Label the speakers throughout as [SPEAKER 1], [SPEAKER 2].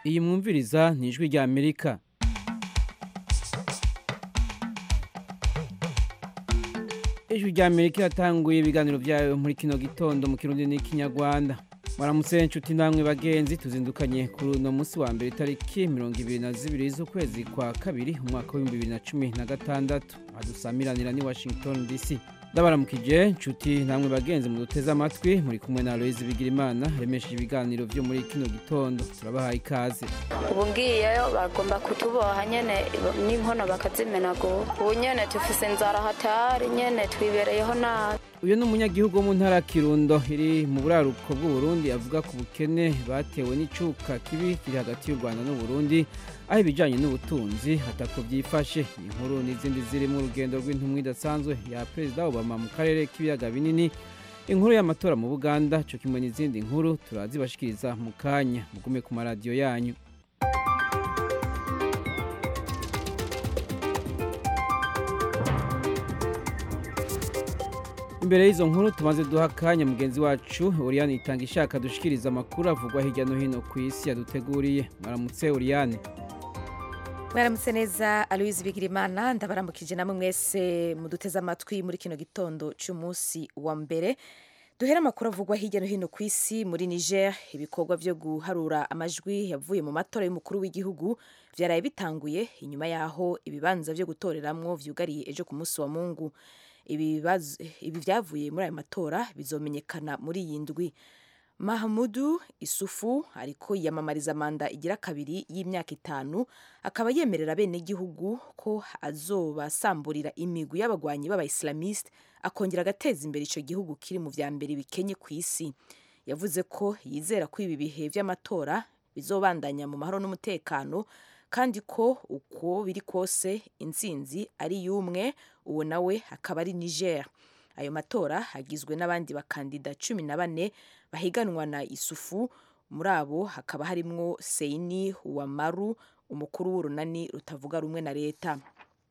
[SPEAKER 1] iyi mwumviriza ni ijwi rya amerika ijwi rya amerika iratanguye ibiganiro byayo muri kino gitondo mu kirundi n'ikinyarwanda mwaramutse inshuti namwe bagenzi tuzindukanye kuri uno munsi wa mbere itariki mirongo ibiri na zibiri z'ukwezi kwa kabiri umwaka w'ibihumbi bibiri na cumi na gatandatu adusamiranira ni washington dc ndabaramukije inshuti namwe bagenzi muduteze amatwi muri kumwe na aloyizi bigirimana remesheje ibiganiro byo muri kino gitondo turabahaye ikaze
[SPEAKER 2] ubu ngiyeyo bagomba kutuboha nyene n'inkono bakazimenagura ubu nyene tufise inzara hatari nyene twibereyeho nabi
[SPEAKER 1] uyu ni umunyagihugu wo mu ntara ya kirundo iri mu buraruko bw'uburundi avuga ku bukene batewe n'icuka kibi kiri hagati y'u rwanda n'uburundi aho ibijyanye n'ubutunzi hatako byifashe inkuru n'izindi zirimo urugendo rw'intumwa idasanzwe ya perezida obama mu karere k'ibiyaga binini inkuru y'amatora mu buganda cyo kimwe n'izindi nkuru turazibashikiriza mu kanya mugume ku maradiyo yanyu imbere y'izo nkuru tumaze duha akanya mugenzi wacu uriyani itanga ishaka dushikiriza amakuru avugwa hirya no hino ku isi yaduteguriye mwaramutse uriyani
[SPEAKER 3] mwaramutse neza aloyizi bigirimana ndabaramukije namwe mwese muduteze amatwi muri kino gitondo cy'umunsi wa mbere duhera amakuru avugwa hirya no hino ku isi muri niger ibikorwa byo guharura amajwi yavuye mu matora y'umukuru w'igihugu byaraye bitanguye inyuma y'aho ibibanza byo gutoreramwo vyugariye ejo ku munsi wa mungu ibi byavuye muri ayo matora bizomenyekana muri iyi ndwi mahamudu isufu ariko yiyamamariza manda igira kabiri y'imyaka itanu akaba yemerera abenegihugu ko azobasamburira imigwi y'abagwanyi b'abayisilamiste akongera agateza imbere icyo gihugu kiri mu vya mbere bikenye ku isi yavuze ko yizera ko ibi bihe vy'amatora bizobandanya mu mahoro n'umutekano kandi ko uko biri kose intsinzi ari y'umwe uwo nawe akaba ari niger ayo matora agizwe n'abandi bakandida cumi na bane bahiganwa na isufu muri abo hakaba harimwo seini wamaru umukuru w'urunani rutavuga rumwe na leta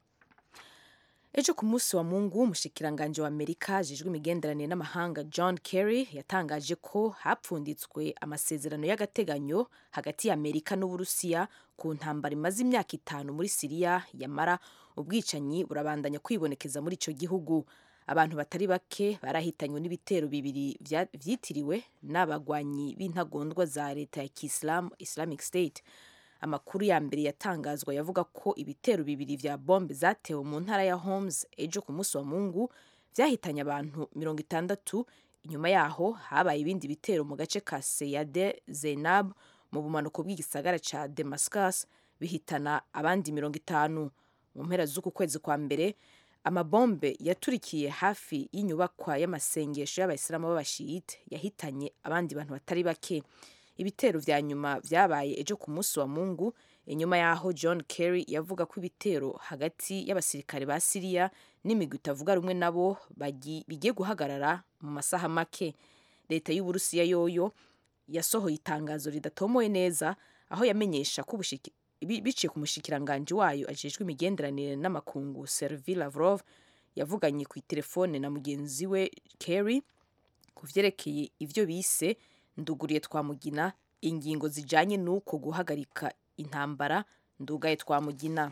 [SPEAKER 3] ejo ku munsi wa mungu umushikiranganje wa amerika ajejwe imigenderanire n'amahanga john kerry yatangaje ko hapfunditswe amasezerano y'agateganyo hagati ya amerika n'uburusiya ku ntambara imaze imyaka itanu muri siriya yamara ubwicanyi burabandanya kwibonekeza muri icyo gihugu abantu batari bake barahitanywe n'ibitero bibiri vyitiriwe n'abagwanyi b'intagondwa za leta ya kisilamu islamic state amakuru ya mbere yatangazwa yavuga ko ibitero bibiri vya bombe zatewe mu ntara ya Homs ejo ku munsi wa Mungu vyahitanye abantu mirongo itandatu inyuma yaho habaye ibindi bitero mu gace ka Seyade Zainab mu bumanuko bw'igisagara ca Damascus bihitana abandi mirongo itanu mu mpera z'uku kwezi kwa mbere amabombe yaturikiye hafi y'inyubakwa y'amasengesho y'abayisilamu b'abashiyite yahitanye abandi bantu batari bake ibitero vya nyuma vyabaye ejo ku munsi wa mungu inyuma yaho john kerry yavuga ko ibitero hagati y'abasirikare ba siriya n'imigwi itavuga rumwe nabo bigiye guhagarara mu masaha make leta y'uburusiya yoyo yasohoye itangazo ridatomoye neza aho yamenyesha ko biciye ku mushikiranganji wayo ajejwe imigenderanire n'amakungu servi lavrov yavuganye ku itelefone na mugenzi we kerry ku vyerekeye ivyo bise nduguriye twamugina ingingo zijanye n'uko guhagarika intambara ndugaye twamugina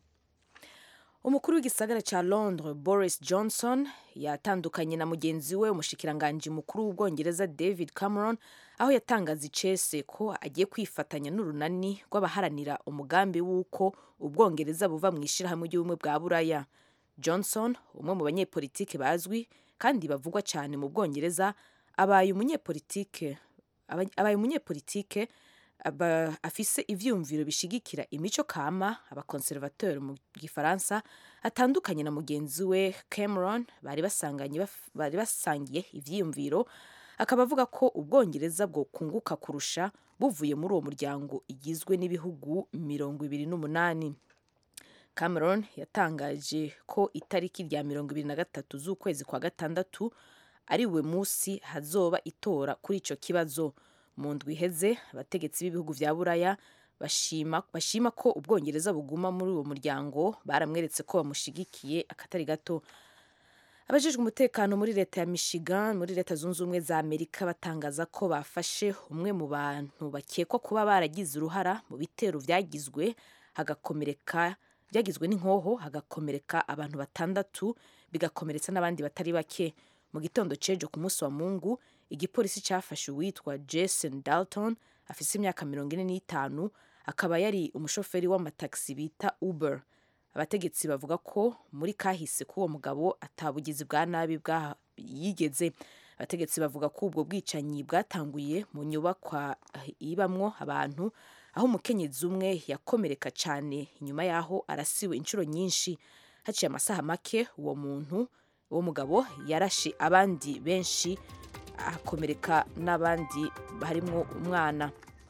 [SPEAKER 3] umukuru w'igisagara ca londres boris johnson yatandukanye na mugenzi we umushikiranganji mukuru w'ubwongereza david cameron aho yatangaza icese ko agiye kwifatanya n'urunani rw'abaharanira umugambi w'uko ubwongereza buva mu ishirahamwe ry'ubumwe bwa buraya johnson umwe mu banyepolitike bazwi kandi bavugwa cyane mu bwongereza abaye umunyepolitike abaye umunyepolitike afise ivyumviro bishigikira imico kama abakonservateur mu gifaransa atandukanye na mugenzi we cameron bari basanganye bari basangiye ivyiyumviro akaba avuga ko ubwongereza bwo kunguka kurusha buvuye muri uwo muryango igizwe n'ibihugu mirongo ibiri n'umunani cameron yatangaje ko itariki rya mirongo ibiri na gatatu z'ukwezi kwa gatandatu ari we munsi hazoba itora kuri ico kibazo mu ndwi iheze abategetsi b'ibihugu vya buraya bashima, bashima ko ubwongereza buguma muri uwo muryango baramweretse ko bamushigikiye akatari gato abajejwe umutekano muri leta ya michigan muri leta zunze ubumwe za amerika batangaza ko bafashe umwe mu bantu bakekwa kuba baragize uruhara mu bitero byagizwe hagakomereka byagizwe n'inkoho hagakomereka abantu batandatu bigakomeretsa n'abandi batari bake mu gitondo cejo ku munsi wa mungu igipolisi cyafashe uwitwa jason dalton afise imyaka mirongo ine n'itanu akaba yari umushoferi w'amatagisi bita uber abategetsi bavuga ko muri kahise k'uwo mugabo atabugizi bwa nabi bwa yigeze abategetsi bavuga ko ubwo bwicanyi bwatanguye mu nyubakwa ibamwo abantu aho umukenyezi umwe yakomereka cyane inyuma y'aho arasiwe inshuro nyinshi haciye amasaha make uwo muntu uwo mugabo yarashe abandi benshi akomereka n'abandi harimo umwana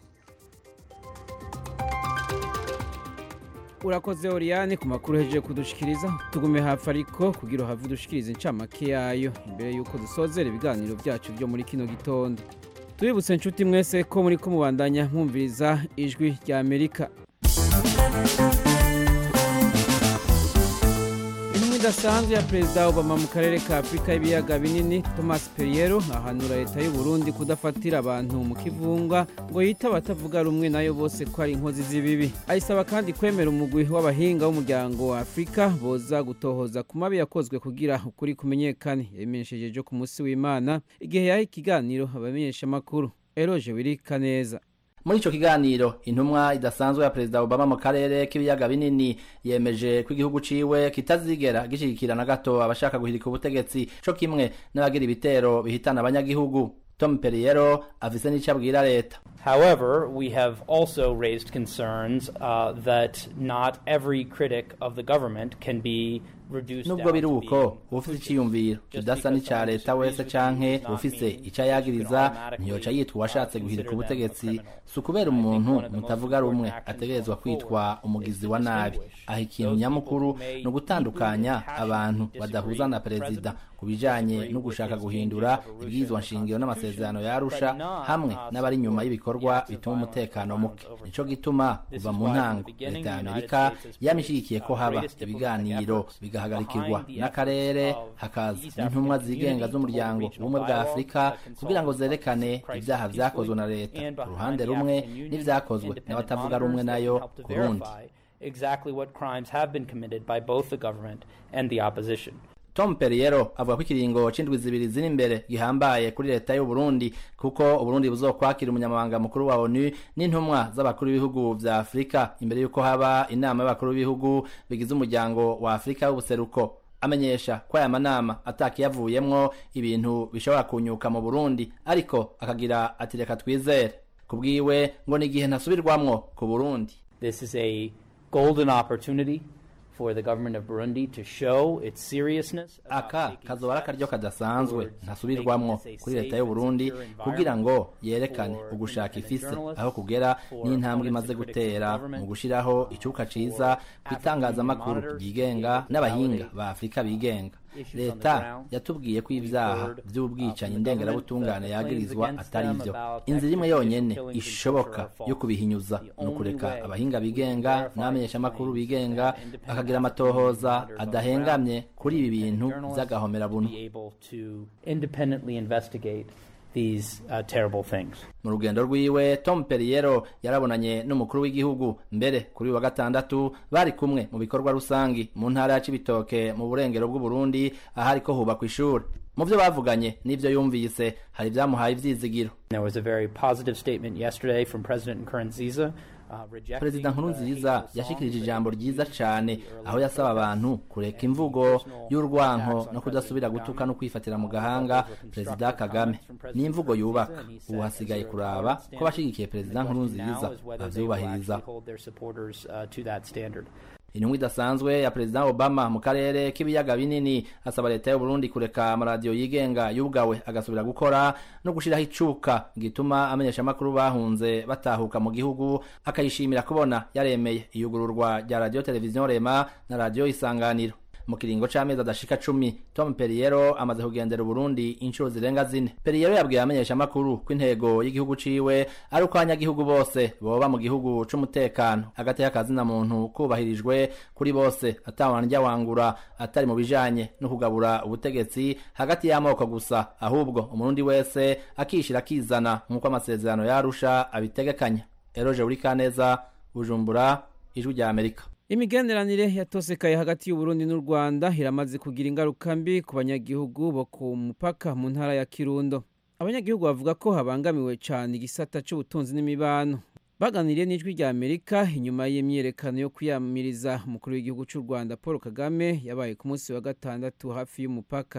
[SPEAKER 1] urakoze oriyane ku makuru hejeje kudushikiriza tugume hafi ariko kugira uhave udushikiriza incamake yayo imbere y'uko dusozera ibiganiro byacu byo muri kino gitondo tubibutse inshuti mwese ko muri ko mubandanya mwumviriza ijwi rya amerika intumwa idasanzwe ya perezida obama mu karere ka afurika y'ibiyaga binini thomas perriero ahanura leta y'u burundi kudafatira abantu mu kivunga ngo yite abatavuga rumwe nayo bose ko ari inkozi z'ibibi ayisaba kandi kwemera umugwi w'abahinga w'umuryango wa afurika boza gutohoza ku mabi yakozwe kugira ukuri kumenyekane yabimenyesheje ejo ku munsi w'imana igihe yaha ikiganiro abamenyeshamakuru eroje wirika neza
[SPEAKER 4] muri ico kiganiro intumwa idasanzwe ya perezida obama mu karere k'ibiyaga binini yemeje ko igihugu ciwe kitazigera gishigikira na gato abashaka guhirika ubutegetsi co kimwe n'abagira ibitero bihitana abanyagihugu tom perriero afise n'ico abwira leta
[SPEAKER 5] However, we have also raised concerns uh, that not every critic of the government can be reduced
[SPEAKER 4] nubwo
[SPEAKER 5] down
[SPEAKER 4] biri
[SPEAKER 5] to
[SPEAKER 4] uko
[SPEAKER 5] being
[SPEAKER 4] ufise iciyumviro kidasa n'ica leta wese canke ufise ico yagiriza ntiyoca yitwa uwashatse guhirika ubutegetsi si ukubera umuntu mutavuga rumwe ategerezwa kwitwa umugizi wa nabi aho ikintu nyamukuru ni ugutandukanya abantu badahuza na perezida ku bijanye no gushaka guhindura ibwirizwa nshingiro n'amasezerano ya arusha hamwe n'abari inyuma y'ibikorwa bituma umutekano muke nico gituma kuva mu ntango leta ya amerika yamishigikiye ko haba ibiganiro bigahagarikirwa n'akarere hakaza n'intumwa zigenga z'umuryango ubumwe bwa afurika kugira ngo zerekane ibyaha vyakozwe na leta ku ruhande rumwe n'ivyakozwe n'abatavuga rumwe nayo ku rundi
[SPEAKER 5] exactly what crimes have been committed by both the government and the opposition.
[SPEAKER 4] tom perriero avuga ko ikiringo c'indwi zibiri ziri imbere gihambaye kuri leta y'u Burundi kuko uburundi buzokwakira umunyamabanga mukuru wa onu n'intumwa z'abakuru b'ibihugu vya afurika imbere y'uko haba inama y'abakuru b'ibihugu bigize umuryango wa afurika w'ubuseruko amenyesha ko aya manama atakiyavuyemwo ibintu bishobora kunyuka mu burundi ariko akagira ati reka twizere ku bwiwe ngo ni igihe ntasubirwamwo ku burundi
[SPEAKER 5] This is a golden opportunity for the government of Burundi to show its seriousness. about
[SPEAKER 4] aka
[SPEAKER 5] taking
[SPEAKER 4] kazoba ari akaryo
[SPEAKER 5] steps
[SPEAKER 4] kadasanzwe
[SPEAKER 5] towards
[SPEAKER 4] ntasubirwamwo
[SPEAKER 5] making this a
[SPEAKER 4] kuri leta
[SPEAKER 5] safe
[SPEAKER 4] y'u
[SPEAKER 5] and
[SPEAKER 4] Burundi
[SPEAKER 5] secure
[SPEAKER 4] kugira ngo
[SPEAKER 5] environment
[SPEAKER 4] yerekane
[SPEAKER 5] for
[SPEAKER 4] ugushaka
[SPEAKER 5] independent
[SPEAKER 4] ifise
[SPEAKER 5] journalists,
[SPEAKER 4] aho kugera
[SPEAKER 5] for
[SPEAKER 4] n'intambwe
[SPEAKER 5] opponents
[SPEAKER 4] imaze
[SPEAKER 5] and critics of the
[SPEAKER 4] gutera
[SPEAKER 5] government,
[SPEAKER 4] mu gushiraho icuka ciza ku
[SPEAKER 5] African
[SPEAKER 4] itangazamakuru
[SPEAKER 5] monitors
[SPEAKER 4] ryigenga
[SPEAKER 5] to be able to
[SPEAKER 4] n'abahinga
[SPEAKER 5] validate
[SPEAKER 4] ba afurika bigenga
[SPEAKER 5] issues on the
[SPEAKER 4] leta
[SPEAKER 5] ground.
[SPEAKER 4] yatubwiye ko
[SPEAKER 5] We've
[SPEAKER 4] ivyaha
[SPEAKER 5] heard, uh,
[SPEAKER 4] vy'ubwicanyi
[SPEAKER 5] from the
[SPEAKER 4] ndengerabutungane
[SPEAKER 5] government that the
[SPEAKER 4] yagirizwa
[SPEAKER 5] claims
[SPEAKER 4] atari
[SPEAKER 5] against
[SPEAKER 4] vyo
[SPEAKER 5] them about
[SPEAKER 4] inzira imwe
[SPEAKER 5] extrajudicial
[SPEAKER 4] yonyene
[SPEAKER 5] killings and
[SPEAKER 4] ishoboka
[SPEAKER 5] torture are false.
[SPEAKER 4] yo kubihinyuza
[SPEAKER 5] The
[SPEAKER 4] ni
[SPEAKER 5] only
[SPEAKER 4] ukureka
[SPEAKER 5] way
[SPEAKER 4] abahinga
[SPEAKER 5] we can
[SPEAKER 4] bigenga
[SPEAKER 5] verify
[SPEAKER 4] n'abamenyeshamakuru
[SPEAKER 5] claims
[SPEAKER 4] bigenga
[SPEAKER 5] that independent
[SPEAKER 4] bakagira
[SPEAKER 5] African
[SPEAKER 4] amatohoza
[SPEAKER 5] monitors on the
[SPEAKER 4] adahengamye
[SPEAKER 5] ground
[SPEAKER 4] kuri ibi bintu
[SPEAKER 5] journalists
[SPEAKER 4] vy'agahomerabuntu
[SPEAKER 5] be able to independently investigate these uh, terrible things.
[SPEAKER 4] mu rugendo rwiwe tom perriero yarabonanye n'umukuru w'igihugu mbere kuri uyu wa gatandatu bari kumwe mu bikorwa rusangi mu ntara ya cibitoke mu burengero bw'uburundi ahariko hubakwa ishuri mu vyo bavuganye n'ivyo yumvise hari ivyamuhaye ivyizigiro
[SPEAKER 5] There was a very positive statement yesterday from President Nkurunziza. Uh, rejecting
[SPEAKER 4] perezida nkuru
[SPEAKER 5] the
[SPEAKER 4] nziza
[SPEAKER 5] hateful songs
[SPEAKER 4] yashikirije
[SPEAKER 5] that
[SPEAKER 4] ijambo
[SPEAKER 5] were
[SPEAKER 4] ryiza
[SPEAKER 5] used
[SPEAKER 4] cane
[SPEAKER 5] in the early
[SPEAKER 4] aho yasaba
[SPEAKER 5] protests,
[SPEAKER 4] abantu kureka
[SPEAKER 5] and
[SPEAKER 4] imvugo
[SPEAKER 5] personal
[SPEAKER 4] y'urwanko
[SPEAKER 5] attacks on
[SPEAKER 4] no kudasubira
[SPEAKER 5] President
[SPEAKER 4] gutuka no
[SPEAKER 5] Kagame.
[SPEAKER 4] kwifatira mu
[SPEAKER 5] Uh,
[SPEAKER 4] gahanga
[SPEAKER 5] those were
[SPEAKER 4] perezida
[SPEAKER 5] constructive
[SPEAKER 4] kagame
[SPEAKER 5] comments from President
[SPEAKER 4] n'imvugo
[SPEAKER 5] Nkurunziza,
[SPEAKER 4] yubaka
[SPEAKER 5] and he said,
[SPEAKER 4] ubu hasigaye
[SPEAKER 5] "As there are
[SPEAKER 4] kuraba
[SPEAKER 5] standards,
[SPEAKER 4] ko abashigikiye
[SPEAKER 5] the
[SPEAKER 4] perezida nkuru
[SPEAKER 5] question now
[SPEAKER 4] nziza
[SPEAKER 5] is whether they will
[SPEAKER 4] bavyubahiriza
[SPEAKER 5] actually hold their supporters uh, to that standard.
[SPEAKER 4] intumwa idasanzwe ya perezida obama mu karere k'ibiyaga binini asaba leta y'u burundi kureka amaradiyo yigenga yugawe agasubira gukora no gushiraho icuka gituma amenyeshamakuru bahunze batahuka mu gihugu akayishimira kubona yaremeye iyugururwa rya radiyo televiziyo rema na radiyo isanganiro mu kiringo c'amezi adashika cumi tom perriero amaze kugendera uburundi inshuro zirenga zine perriero yabwiye abamenyeshamakuru ko intego y'igihugu ciwe ari uko abanyagihugu bose boba mu gihugu c'umutekano hagati y'akazina muntu kubahirijwe kuri bose atawanrya wangura atari mu bijanye no kugabura ubutegetsi hagati y'amoko gusa ahubwo umurundi wese akishira akizana nk'uko amasezerano yarusha abitegekanya eroje uri kaneza bujumbura ijwi rya amerika
[SPEAKER 1] imigenderanire yatosekaye hagati y'uburundi n'u rwanda iramaze kugira ingaruka mbi ku banyagihugu bo ku mupaka mu ntara ya kirundo abanyagihugu bavuga ko habangamiwe cyane igisata cy'ubutunzi n'imibano baganiriye n'ijwi rya amerika inyuma y'imyiyerekano yo kwiyamiriza umukuru w'igihugu cy'u rwanda paul kagame yabaye ku munsi wa gatandatu hafi y'umupaka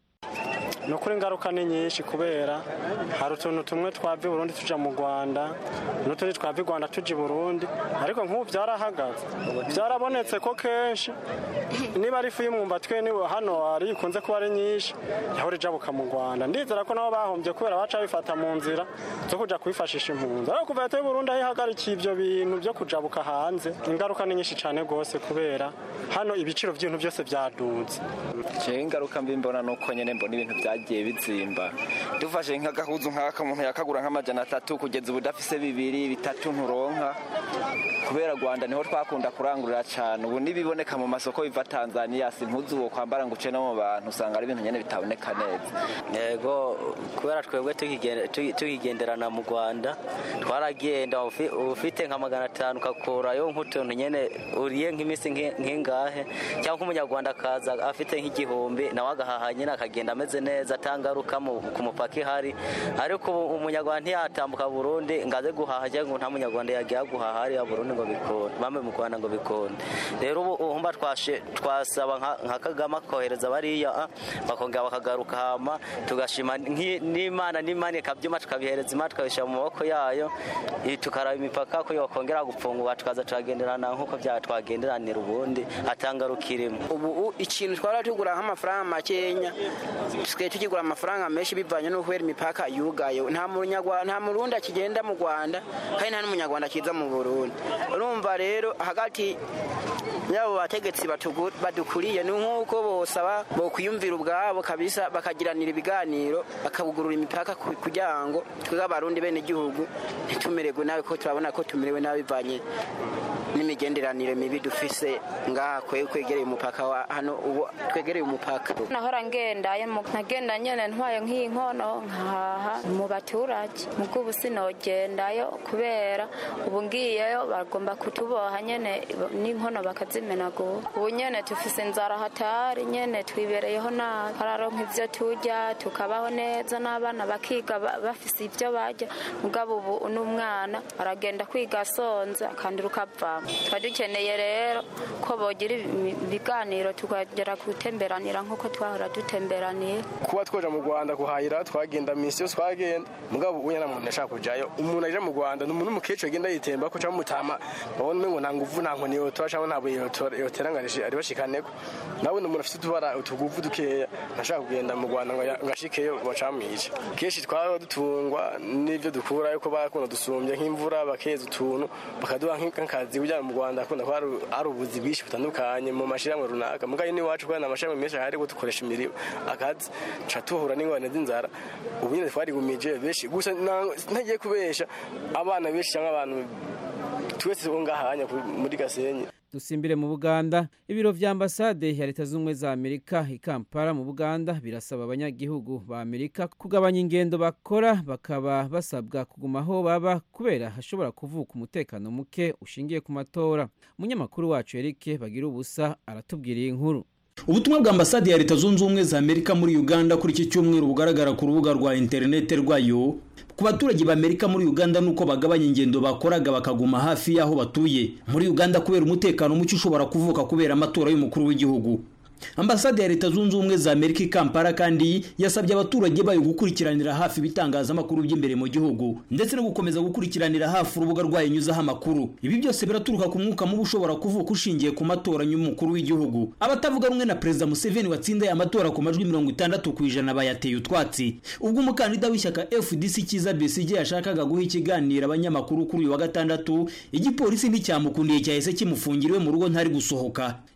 [SPEAKER 6] ni ukuri ingaruka ni nyinshi kubera hari utuntu tumwe twava i burundi tuja mu rwanda n'utundi twava i rwanda tuja i burundi ariko nk'ubu byarahagaze byarabonetse ko kenshi niba ari ifu y'umwumbati niwe hano hari ikunze kuba ari nyinshi yahora ijabuka mu rwanda ndizera ko nabo bahombye kubera baca bifata mu nzira zo kuja kwifashisha impunzi ariko kuva leta y'u burundi aho ihagarikiye ibyo bintu byo kujabuka hanze ingaruka ni nyinshi cyane rwose kubera hano ibiciro by'ibintu byose byaduze
[SPEAKER 7] jewe ingaruka mbi mbona nuko nyene mbona ibintu byagiye bizimba dufashe nk'agahuzu nk'aka umuntu yakagura nk'amajana atatu kugeza ubu udafise bibiri bitatu nturonka kubera rwanda niho twakunda kurangurira cane ubu nibiboneka mu masoko biva tanzania si impuzu wo kwambara ngo uce no mu bantu usanga ari ibintu nyene bitaboneka neza
[SPEAKER 8] yego kubera twebwe tukigenderana mu rwanda twaragenda ufite nka magana atanu ukakurayo nk'utuntu nyene uriye nk'iminsi nk'ingahe cyangwa nk'umunyarwanda akaza afite nk'igihumbi nawe agahaha nyine akagenda ameze neza atangaruka ku mupaka ihari ariko umunyarwanda ntiyatambuka burundi ngo aze guhaha cyangwa ngo nta munyarwanda yagiye guhaha hariya burundi ngo bikunde bamwe mu rwanda ngo bikunde rero ubu uhumba twasaba nka kagame akohereza bariya bakongera bakagaruka hama tugashima n'imana n'imana ikabyuma tukabihereza imana tukabishyira mu maboko yayo tukaraba imipaka ko yakongera gupfungurwa tukaza turagenderana nk'uko twagenderanira ubundi atangaruka irimo
[SPEAKER 9] ubu ikintu twara tugura nk'amafaranga makenya tusigaye tukigura amafaranga menshi bivanye no kubera imipaka yugaye nta munyarwanda nta murundi akigenda mu rwanda kandi nta n'umunyarwanda akiza mu burundi urumva rero hagati y'abo bategetsi badukuriye ni nk'uko bosaba bokwiyumvira ubwabo kabisa bakagiranira ibiganiro bakabugurura imipaka kugira ngo twebwe abarundi bene igihugu ntitumererwe nabi ko turabona ko tumerewe nabi bivanye n'imigenderanire mibi dufise ngaha kwe kwegereye umupaka wa hano ubu twegereye umupaka
[SPEAKER 2] nahora ngendaye nagenda nyene ntwaye nk'iyi nkono nkahaha mu baturage mubwo ubu sinogendayo kubera ubu ngiyeyo bagomba kutuboha nyene n'inkono bakazimenagura ubu nyene tufise inzara hatari nyene twibereyeho nabi hararonka ivyo turya tukabaho neza n'abana bakiga bafise ivyo barya mugabo ubu n'umwana aragenda kwiga asonze akandira ukavamo tuba dukeneye rero ko bogira ibiganiro tukagera gutemberanira nk'uko twahora dutemberaniye
[SPEAKER 6] kuba twoja mu rwanda guhahira twagenda minsi yose twagenda mugabo ubu nta muntu ashaka kujayo umuntu aje mu rwanda ni umuntu w'umukecuru agenda yitemba ko cyangwa mutama babona umengo nta nguvu nta nkoni yotora cyangwa nta buye yoteranganije ari bashikaneko nawe ni umuntu afite utubara utuguvu dukeya ntashaka kugenda mu rwanda ngo ashikeyo bacamwica kenshi twaba dutungwa n'ibyo dukurayo ko bakunda dusumbye nk'imvura bakeza utuntu bakaduha nk'akazi kugira mu rwanda akunda ko hari ubuzi bwinshi butandukanye mu mashyirahamwe runaka mugayo n'iwacu kubera amashyirahamwe menshi ahari ko dukoresha imirimo akazi tuca tuhura n'ingorane z'inzara ubu nyine twarigumije benshi gusa ntagiye kubesha abana benshi cyangwa abantu twese bo ngahanya muri gasenyi
[SPEAKER 1] dusimbire mu buganda ibiro vya ambasade ya leta z'ubumwe za amerika i kampala mu buganda birasaba abanyagihugu ba amerika kugabanya ingendo bakora bakaba basabwa kuguma aho baba kubera hashobora kuvuka umutekano muke ushingiye ku matora umunyamakuru wacu erike bagira ubusa aratubwira iyi nkuru
[SPEAKER 10] ubutumwa bwa ambasade ya leta zunze ubumwe za amerika muri uganda kuri iki cyumweru bugaragara ku rubuga rwa interinete rwayo ku baturage b'amerika muri uganda nuko bagabanya ingendo bakoraga bakaguma hafi y'aho batuye muri uganda kubera umutekano muke ushobora kuvuka kubera amatora y'umukuru w'igihugu ambasade ya leta zunze ubumwe za amerika i kampala kandi yasabye abaturage bayo gukurikiranira hafi ibitangazamakuru by'imbere mu gihugu ndetse no gukomeza gukurikiranira hafi urubuga rwayo nyuzaho amakuru ibi byose biraturuka ku mwuka mubi ushobora kuvuka ushingiye ku matora y'umukuru w'igihugu abatavuga rumwe na perezida museveni watsindaye amatora ku majwi mirongo itandatu ku ijana bayateye utwatsi ubwo umukandida w'ishyaka fdc cyiza besigye yashakaga guha ikiganiro abanyamakuru kuri uyu wa gatandatu igipolisi nticyamukundiye cyahise kimufungiriwe mu rugo ntari gusohoka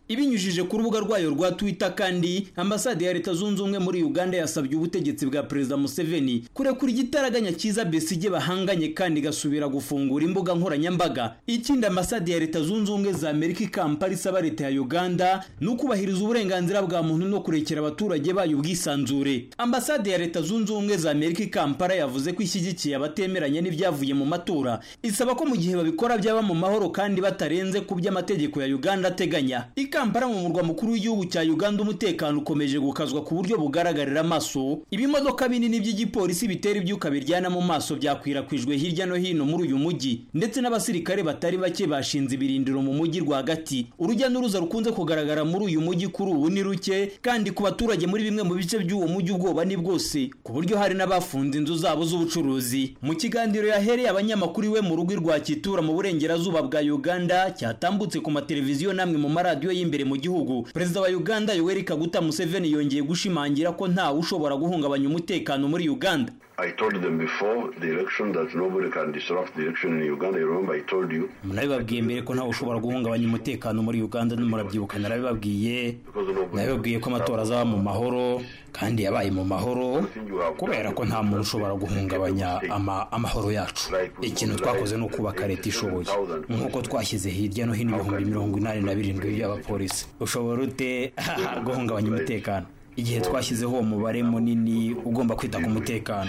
[SPEAKER 10] ibinyujije ku rubuga rwayo rwa twitter kandi ambasade ya leta zunze ubumwe muri uganda yasabye ubutegetsi bwa perezida museveni kurekura igitaraganya cyiza besige bahanganye kandi igasubira gufungura imbuga nkoranyambaga ikindi ambasade ya leta zunze ubumwe za amerika i kampala isaba leta ya uganda ni ukubahiriza uburenganzira bwa muntu no kurekera abaturage bayo ubwisanzure ambasade ya leta zunze ubumwe za amerika i kampala yavuze ko ishyigikiye abatemeranya n'ibyavuye mu matora isaba ko mu gihe babikora byaba mu mahoro kandi batarenze ku by'amategeko ya uganda ateganya i kampala mu murwa mukuru w'igihugu cya uganda umutekano ukomeje gukazwa ku buryo bugaragarira amaso ibimodoka binini by'igipolisi bitera ibyuka biryana mu maso byakwirakwijwe hirya no hino muri uyu mujyi ndetse n'abasirikare batari bake bashinze ibirindiro mu mujyi rwagati urujya n'uruza rukunze kugaragara muri uyu mujyi kuri ubu ni ruke kandi ku baturage muri bimwe mu bice by'uwo mujyi ubwoba ni bwose ku buryo hari n'abafunze inzu zabo z'ubucuruzi mu kiganiro yahereye abanyamakuru iwe mu rugo rwa kitura mu burengerazuba bwa uganda cyatambutse ku mateleviziyo n'amwe mu maradiyo y'imbere mu gihugu perezida wa uganda yoweri kaguta museveni yongeye gushimangira ko ntawe ushobora guhungabanya umutekano muri uganda
[SPEAKER 11] I told them before the election that nobody can disrupt the election in Uganda. You remember I told you.
[SPEAKER 10] nabibabwiye mbere ko ntawe ushobora guhungabanya umutekano muri uganda murabyibuka narabibabwiye nabibabwiye ko amatora azaba mu mahoro kandi yabaye mu mahoro kubera ko nta muntu ushobora guhungabanya ama, amahoro yacu ikintu twakoze ni ukubaka leta ishoboye nk'uko twashyize hirya no hino ibihumbi mirongo inani na birindwi by'abapolisi ushobora ute guhungabanya umutekano igihe twashyizeho uwo mubare munini ugomba kwita ku mutekano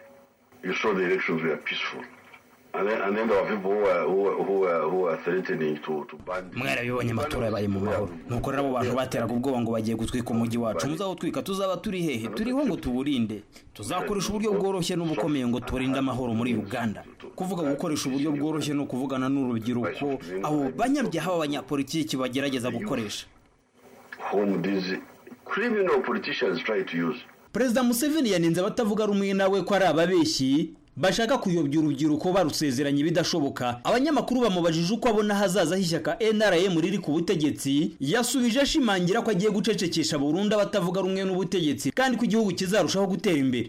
[SPEAKER 11] You saw the elections were peaceful. And then, and then there were people who were, who were, who were, who were threatening to, to ban the
[SPEAKER 10] mwarabibonye amatora yabaye mu mahoro nuko rero abo bantu bateraga ubwoba ngo bagiye gutwika umujyi wacu muzawutwika tuzaba turi hehe turiho ngo tuwurinde tuzakoresha uburyo bworoshye n'ubukomeye ngo turinde amahoro muri uganda kuvuga gukoresha uburyo bworoshye ni ukuvugana n'urubyiruko abo banyabyaha b'abanyapolitiki bagerageza gukoresha
[SPEAKER 11] whom these criminal politicians try to use.
[SPEAKER 10] perezida museveni yaninze abatavuga rumwe nawe ko ari ababeshyi bashaka kuyobya urubyiruko barusezeranya ibidashoboka abanyamakuru bamubajije uko abona hazaza h'ishyaka nrm riri ku butegetsi yasubije ashimangira ko agiye gucecekesha burundu abatavuga rumwe n'ubutegetsi kandi ko igihugu kizarushaho gutera imbere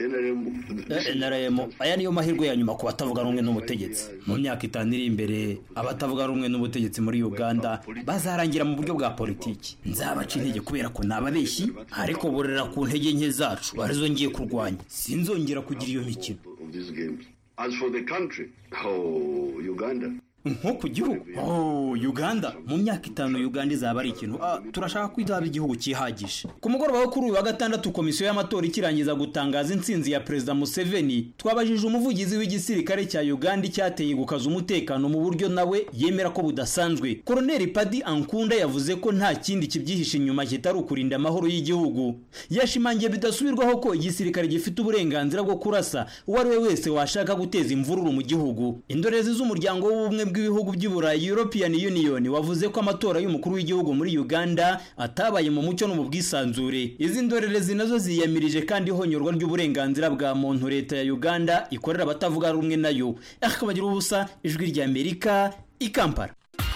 [SPEAKER 10] nrm aya niyo mahirwe ya nyuma ku batavuga rumwe n'ubutegetsi mu myaka itanu iri imbere abatavuga rumwe n'ubutegetsi muri uganda bazarangira mu buryo bwa politiki nzabaca intege kubera ko ni ababeshyi ariko borera ku ntege nke zacu arizo ngiye kurwanya sinzongera kugira iyo mikino
[SPEAKER 11] of these games. As for the country, oh, Uganda.
[SPEAKER 10] nko ku gihugu oh uganda mu myaka itanu uganda izaba ari ikintu ah, turashaka ko izaba igihugu cyihagije ku mugoroba wo kuri uyu wa gatandatu komisiyo y'amatora ikirangiza gutangaza intsinzi ya perezida museveni twabajije umuvugizi w'igisirikare cya uganda icyateye gukaza umutekano mu buryo nawe yemera ko budasanzwe koroneli padi ankunda yavuze ko nta kindi kibyihishe inyuma kitari ukurinda amahoro y'igihugu yashimangiye bidasubirwaho ko igisirikare gifite uburenganzira bwo kurasa uwo ari we wese washaka guteza imvururu mu gihugu indorerezi z'umuryango w'ubumwe bw'ibihugu by'uburayi european union wavuze ko amatora y'umukuru w'igihugu muri uganda atabaye mu mucyo no mu bwisanzure izi ndorerezi nazo ziyamirije kandi ihonyorwa ry'uburenganzira bwa muntu leta ya uganda ikorera abatavuga rumwe nayo akabagira ubusa ijwi rya amerika i kampala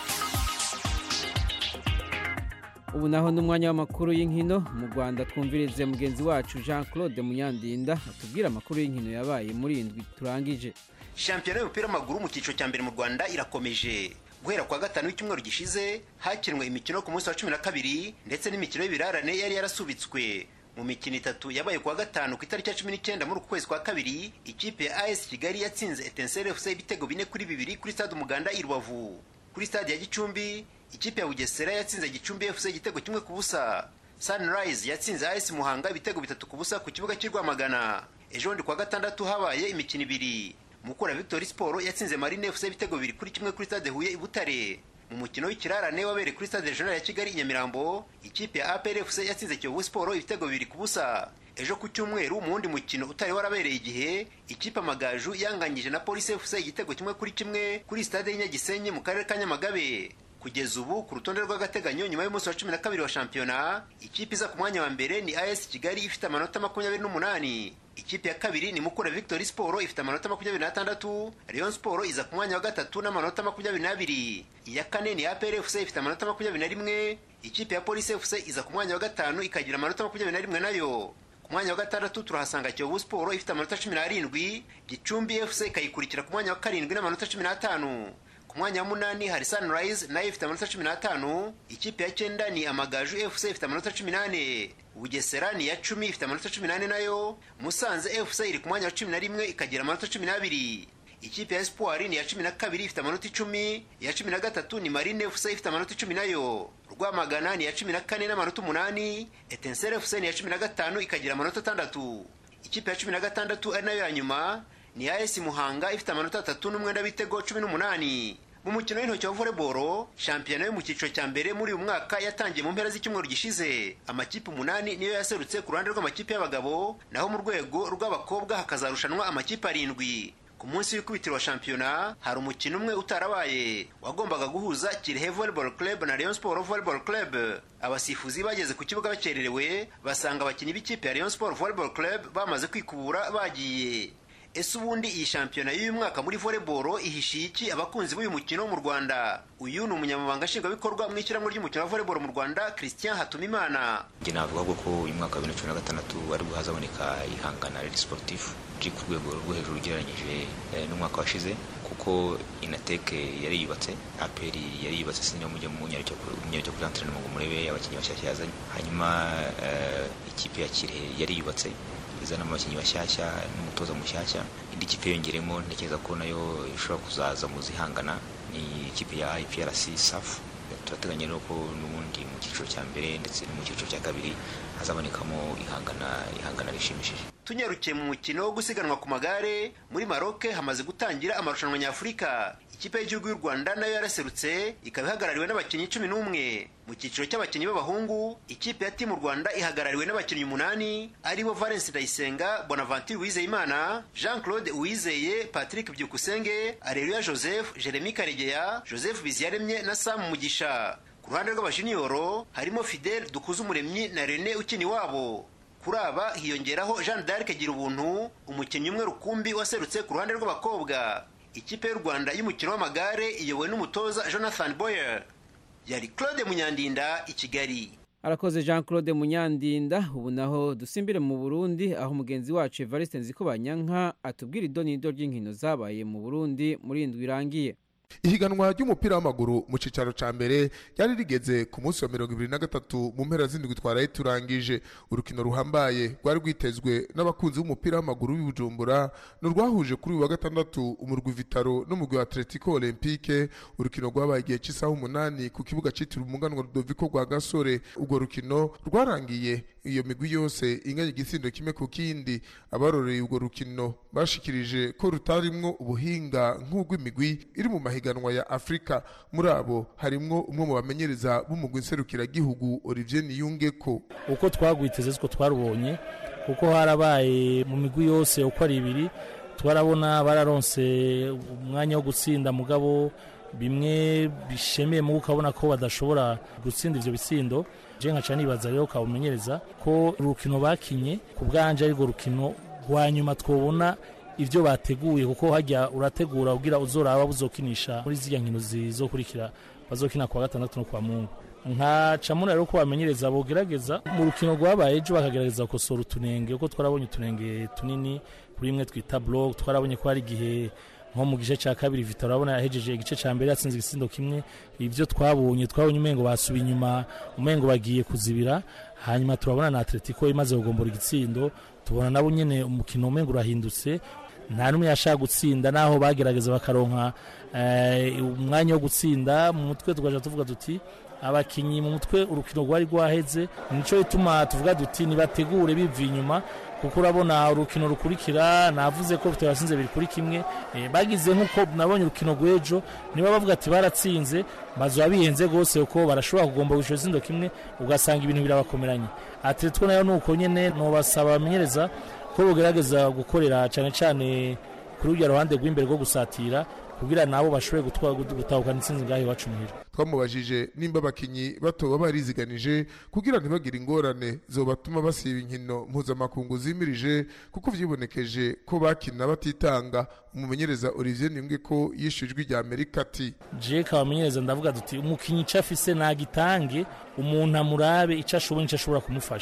[SPEAKER 1] ubu naho n'umwanya w'amakuru y'inkino mu rwanda twumvirize mugenzi wacu jean claude munyandinda atubwira amakuru y'inkino yabaye muri iyi ndwi turangije
[SPEAKER 12] shampiyona y'umupira w'amaguru mu cyiciro cya mbere mu rwanda irakomeje guhera kuwa gatanu w'icyumweru gishize hakinwe imikino ku munsi wa cumi na kabiri ndetse n'imikino y'ibirarane yari yarasubitswe mu mikino itatu yabaye kuwa gatanu ku itariki ya cumi n'icyenda muri uku kwezi kwa kabiri ikipe ya as kigali yatsinze etenseri fc ibitego bine kuri bibiri kuri stade umuganda i rubavu kuri stade ya gicumbi ikipe ya bugesera yatsinze gicumbi fc igitego kimwe ku busa sunrise yatsinze as muhanga ibitego bitatu ku busa ku kibuga cy'i rwamagana ejo bundi kuwa gatandatu habaye imikino ibiri mukura victory sport yatsinze marine fc ibitego bibiri kuri kimwe kuri stade huye i butare mu mukino w'ikirarane wabereye kuri stade regional ya kigali i nyamirambo ikipe ya apr fc yatsinze kiyovu sport ibitego bibiri ku busa ejo ku cyumweru mu wundi mukino utari warabereye igihe ikipe amagaju yanganyije na polisi fc igitego kimwe kuri kimwe kuri stade y'inyagisenyi mu karere ka nyamagabe kugeza ubu ku rutonde rw'agateganyo nyuma y'umunsi wa cumi na kabiri wa shampiyona ikipe iza ku mwanya wa mbere ni as kigali ifite amanota makumyabiri n'umunani ikipe ya kabiri ni mukura victory sport ifite amanota makumyabiri n'atandatu rayon sport iza ku mwanya wa gatatu n'amanota makumyabiri n'abiri iya kane ni apr fc ifite amanota makumyabiri na rimwe ikipe ya polisi fc iza ku mwanya wa gatanu ikagira amanota makumyabiri na rimwe nayo ku mwanya wa gatandatu turahasanga kiyovu sport ifite amanota cumi n'arindwi gicumbi fc ikayikurikira ku mwanya wa karindwi n'amanota cumi n'atanu ku mwanya wa munani hari sunrise nayo ifite amanota cumi n'atanu ikipe ya cyenda ni amagaju fc ifite amanota cumi n'ane bugesera ni iya cumi ifite amanota cumi n'ane nayo musanze fc iri ku mwanya wa cumi na rimwe ikagira amanota cumi n'abiri ikipe ya espoir ni iya cumi na kabiri ifite amanota icumi iya cumi na gatatu ni marine fc ifite amanota icumi nayo rwamagana ni iya cumi na kane n'amanota umunani etensere fc ni iya cumi na gatanu ikagira amanota atandatu ikipe ya cumi na gatandatu ari nayo ya nyuma ni iya esi muhanga ifite amanota atatu n'umwenda w'ibitego cumi n'umunani mu mukino w'intoki wa volleyball shampiyona yo mu cyiciro cya mbere muri uyu mwaka yatangiye mu mpera z'icyumweru gishize amakipe umunani niyo yaserutse ku ruhande rw'amakipe y'abagabo naho mu rwego rw'abakobwa hakazarushanwa amakipe arindwi ku munsi w'ikubitiro wa shampiyona hari umukino umwe utarabaye wagombaga guhuza kirehe volleyball club na rayon sport volleyball club abasifuzi bageze ku kibuga bakererewe basanga abakinnyi b'ikipe ya rayon sport volleyball club bamaze kwikubura bagiye ese ubundi iyi shampiyona y'uyu mwaka muri volleyball ihishiye iki abakunzi b'uyu mukino mu rwanda uyu ni umunyamabanga nshingwabikorwa mu ishyirahamwe ry'umukino wa volleyball mu rwanda christian hatumimana
[SPEAKER 13] njye navuga ko uyu mwaka wa bibiri na cumi na gatandatu ari bwo hazaboneka ihangana riri sportif riri ku rwego rwo hejuru ugereranyije n'umwaka washize kuko inateke yari yubatse aperi yari yubatse sinjya mujya mu nyaricyo kuri antrenema ngo murebe abakinnyi bashyashya yazanye hanyuma ikipe ya kirehe yari yubatse izana abakinnyi bashyashya n'umutoza mushyashya indi kipe yongeremo ntekereza ko nayo ishobora kuzaza mu zihangana ni ikipe ya IPRC SAF turateganya rero ko n'ubundi mu cyiciro cya mbere ndetse no mu cyiciro cya kabiri hazabonekamo ihangana ihangana rishimishije
[SPEAKER 12] tunyarukiye mu mukino wo gusiganwa ku magare muri maroke hamaze gutangira amarushanwa nyafurika ikipe y'igihugu y'u rwanda nayo yaraserutse ikaba ihagarariwe n'abakinnyi cumi n'umwe mu cyiciro cy'abakinnyi b'abahungu ikipe ya timu rwanda ihagarariwe n'abakinnyi umunani aribo valence ndayisenga bonaventure uwizeyimana jean claude uwizeye patrick byukusenge areruya joseph jeremy karegeya joseph biziyaremye na sam mugisha ku ruhande rw'abajiniyoro harimo fidel dukuzumuremyi na rene ukini wabo kuri aba hiyongeraho jean d'arc gira ubuntu umukinnyi umwe rukumbi waserutse ku ruhande rw'abakobwa ikipe y'u rwanda y'umukino w'amagare iyobowe n'umutoza jonathan boyer yari claude munyandinda i kigali
[SPEAKER 1] arakoze jean claude munyandinda ubu naho dusimbire mu burundi aho mugenzi wacu evariste nziko banyanka atubwira idonido ry'inkino zabaye mu burundi muri indwi irangiye
[SPEAKER 14] ihiganwa ry'umupira w'amaguru mu cyicaro cya mbere ryari rigeze ku munsi wa mirongo ibiri na gatatu mu mpera z'indwi twaraye turangije urukino ruhambaye rwari rwitezwe n'abakunzi b'umupira w'amaguru w'i Bujumbura ni urwahuje kuri uyu wa gatandatu umurwi vitaro n'umurwi wa atletico olympique urukino rwabaye igihe cy'isaha umunani ku kibuga cyitiriwe umuganwa rudoviko rwa gasore urwo rukino rwarangiye iyo migwi yose inganya igisindo kimwe ku kindi abaroreye urwo rukino bashikirije ko rutarimwo ubuhinga nk'ubw'imigwi iri mu mahiganwa ya afurika muri abo harimwo umwe mu bamenyereza b'umugwi nserukiragihugu olivier niyungeko
[SPEAKER 15] uko twagwiteze siko twarubonye kuko harabaye mu migwi yose uko ari ibiri twarabona bararonse umwanya wo gutsinda mugabo bimwe bishemeye mu ukabona ko badashobora gutsinda ivyo bitsindo je nkaca nibaza rero ukawumenyereza ko urukino bakinye ku bwanje arirwo rukino rwa nyuma twobona ivyo bateguye kuko hajya urategura ugira uzoraba buzokinisha muri zirya nkino zizokurikira bazokina kuwa gatandatu no kuwa mungu nkaca muri rero ko bamenyereza bogerageza mu rukino rwabaye ejo bakagerageza gukosora utunenge kuko twarabonye utunenge tunini kuri imwe twita blog twarabonye ko hari igihe nko mu gice cya kabiri Vitor urabona yahejeje igice cya mbere yatsinze igisindo kimwe ibyo twabonye twabonye umengo basubiye inyuma umengo bagiye kuzibira hanyuma turabona na Atletico imaze kugombora igitsindo tubona nabo nyene umukino umengo urahindutse nta n'umwe yashaka gutsinda naho bagerageza bakaronka umwanya wo gutsinda mu mutwe tugaja tuvuga duti abakinyi mu mutwe urukino rwari rwaheze nico ituma tuvuga duti nibategure bivuye inyuma kuko urabona urukino rukurikira navuze ko Vitor yasinze biri kuri kimwe bagize nk'uko nabonye urukino rw'ejo niba bavuga ati baratsinze bazoba bihenze rwose kuko barashobora kugomba gushora itsindo kimwe ugasanga ibintu birabakomeranye Atletico nayo nuko nyene nobasaba bamenyereza ko bogerageza gukorera cyane cyane kuri urya ruhande rw'imbere rwo gusatira kugira nabo bashobore gutahukana intsinzi ngaho iwacu muhira
[SPEAKER 14] twamubajije nimba abakinyi batoba bariziganije kugira ntibagire ingorane zobatuma basiba inkino mpuzamakungu zimirije kuko vyibonekeje ko bakina batitanga umumenyereza Olivier Nimbwe ko yishujwe rya Amerika ati
[SPEAKER 15] je kabamenyereza ndavuga duti umukinyi ico afise nagitange umuntu amurabe ico ashoboye ico ashobora kumufasha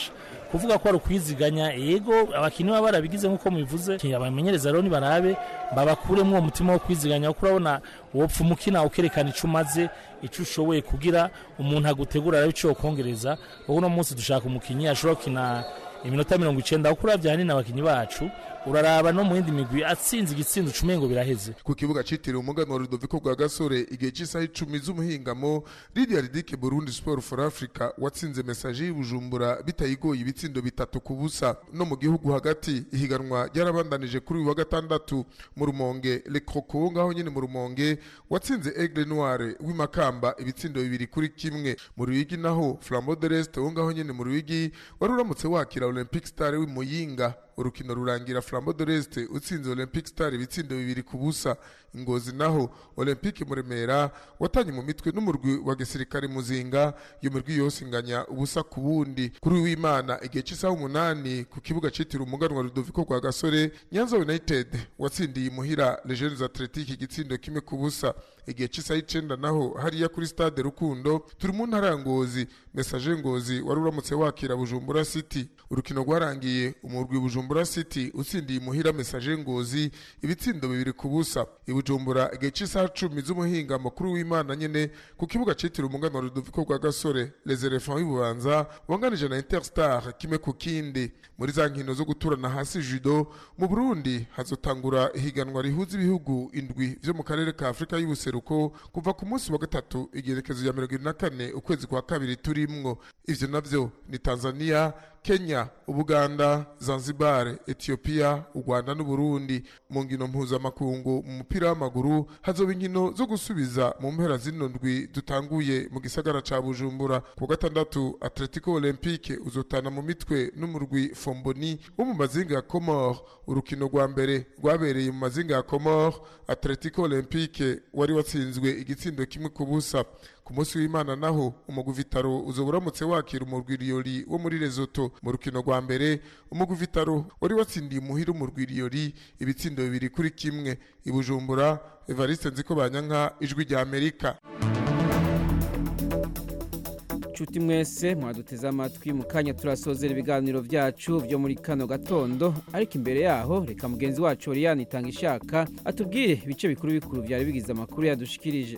[SPEAKER 15] kuvuga ko ari ukwiziganya yego abakinnyi baba barabigize nk'uko mubivuze abamenyereza rero nibarabe babakuremo uwo mutima wo kwiziganya kuko urabona wopfa umukina ukerekana icyo umaze icyo ushoboye kugira umuntu agutegura arabe icyo yokongereza kuko uno munsi dushaka umukinnyi ashobora gukina iminota mirongo icenda kuko uravye hanini abakinnyi bacu uraraba no mu yindi migwi atsinze igitsindo ucumenye ngo biraheze
[SPEAKER 14] ku kibuga citiriwe umuganwa Rudoviko rwa Gasore igihe cy'isaha icumi z'umuhingamo Lydia Ridike Burundi Sport for Africa watsinze message y'Ibujumbura bitayigoye ibitsindo bitatu ku busa no mu gihugu hagati ihiganwa ryarabandanije kuri uyu wa gatandatu mu Rumonge Le Croco ngaho nyene mu Rumonge watsinze Aigle Noire w'imakamba ibitsindo bibiri kuri kimwe mu Ruyigi naho Flambeau de l'Est wo ngaho nyene mu Ruyigi wari uramutse wakira Olympic Star w'Imuyinga urukino rurangira Flambeau de l'Est utsinze Olympic Star ibitsindo bibiri ku busa ingozi naho Olympique Muremera watanye mu mitwe n'umurwi wa gisirikare muzinga iyo mirwi yose inganya ubusa ku bundi kuri w'Imana igihe cy'isaha umunani ku kibuga citiriwe umuganwa Rudoviko rwa Gasore Nyanza United watsindiye imuhira Les Jeunes Athletiques igitsindo kimwe ku busa igihe cy'isaha icenda naho hariya kuri stade Rukundo turi mu ntara ya Ngozi Message Ngozi wari uramutse wakira Bujumbura City urukino rwarangiye umurwi Bujumbura City utsindiye imuhira Message Ngozi ibitsindo bibiri ku busa Bujumbura igihe cy'isaha cumi z'umuhinga makuru w'Imana nyene ku kibuga citiriwe umugana wa Rudoviko rwa Gasore Les Elephants y'Ububanza wanganije na Interstar kimwe ku kindi muri za nkino zo guturana hasi judo mu Burundi hazotangura ihiganwa rihuza ibihugu indwi vyo mu karere ka Afrika y'ubuseruko kuva ku munsi wa gatatu igerekezo ya mirongo na kane ukwezi kwa kabiri turimwo ivyo navyo ni Tanzania Kenya, Ubuganda, Zanzibar, Ethiopia, u Rwanda n'Uburundi mu ngino mpuzamakungu mu mupira w'amaguru hazoba inkino zo gusubiza mu mpera zino ndwi dutanguye mu gisagara ca Bujumbura ku gatandatu Atletico Olympique uzotana mu mitwe n'umurwi Fomboni wo mu mazinga ya Comore urukino rwa mbere rwabereye mu mazinga ya Comore Atletico Olympique wari watsinzwe igitsindo kimwe ku busa ku munsi w'Imana naho umugwi Vitaro uzoba uramutse wakira umurwi Rioli wo muri Lesotho mu rukino rwa mbere umugwi Vitaro wari watsindiye umuhira umurwi Rioli ibitsindo bibiri kuri kimwe ibujumbura Evariste Nziko Banyanka ijwi rya Amerika
[SPEAKER 1] nshuti mwese mwaduteze amatwi mu kanya turasozera ibiganiro byacu byo muri kano gatondo ariko imbere yaho reka mugenzi wacu Oriane itanga ishaka atubwire ibice bikuru bikuru byari bigize amakuru yadushikirije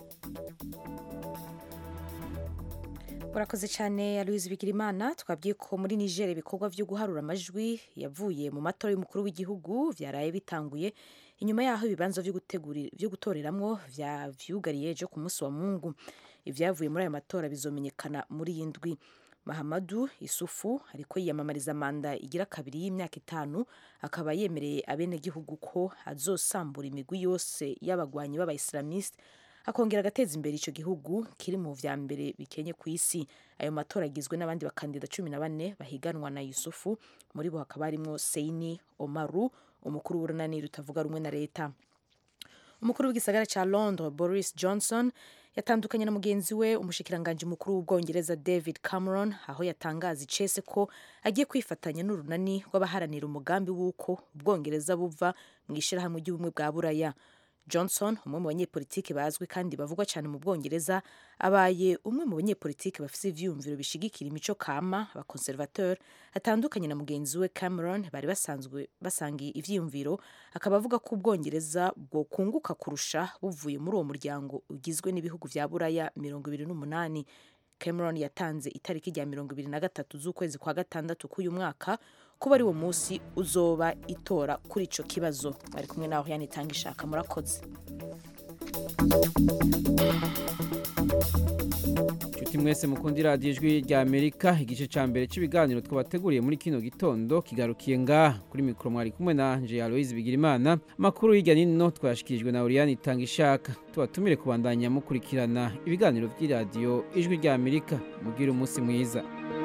[SPEAKER 3] urakoze cyane Aloise Bigirimana twabwiye ko muri Niger ibikorwa byo guharura amajwi yavuye mu matora y'umukuru w'igihugu byaraye bitanguye inyuma yaho ibibanza byo gutoreramwo vyugariye ejo ku munsi wa Mungu ibyavuye muri aya matora bizomenyekana muri iyi ndwi Mahamadu Isufu ariko yiyamamariza manda igira kabiri y'imyaka itanu akaba yemereye abenegihugu ko azosambura imigwi yose y'abagwanyi b'abayisilamiste akongera agateza imbere icyo gihugu kiri mu vya mbere bikenye ku isi ayo matora agizwe n'abandi bakandida cumi na bane bahiganwa na yusufu muri bo hakaba harimwo seini omaru umukuru w'urunani rutavuga rumwe na leta umukuru w'igisagara cya londres boris johnson yatandukanye na mugenzi we umushikiranganji mukuru w'ubwongereza david cameron aho yatangaza icese ko agiye kwifatanya n'urunani rw'abaharanira umugambi w'uko ubwongereza buva mu ishyirahamwe ry'ubumwe bwa buraya johnson umwe mu banyepolitiki bazwi kandi bavugwa cyane mu bwongereza abaye umwe mu banyepolitiki bafite ivyiyumviro bishigikira imico kama abakonservateur atandukanye na mugenzi we cameron bari basanzwe basangiye ivyiyumviro akaba avuga ko ubwongereza bwokunguka kurusha buvuye muri uwo muryango ugizwe n'ibihugu vya buraya mirongo ibiri n'umunani cameron yatanze itariki rya mirongo ibiri na gatatu z'ukwezi kwa gatandatu k'uyu mwaka kuba ari wo munsi uzoba itora kuri ico kibazo bari kumwe naho yanitanga ishaka murakoze
[SPEAKER 1] nshuti mwese mukundi radiyo ijwi rya amerika igice cya mbere cy'ibiganiro twabateguriye muri kino gitondo kigarukiye ngaha kuri mikoro mwari kumwe na anje aloise bigirimana amakuru hirya n'ino twayashikirijwe na oriyani itanga ishaka tubatumire kubandanya mukurikirana ibiganiro by'iradiyo ijwi rya amerika mubwire umunsi mwiza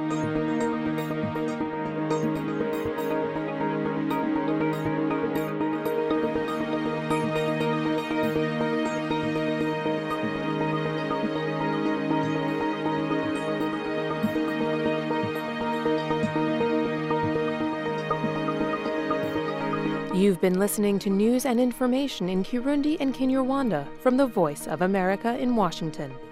[SPEAKER 16] You've been listening to news and information in Kirundi and Kinyarwanda from the Voice of America in Washington.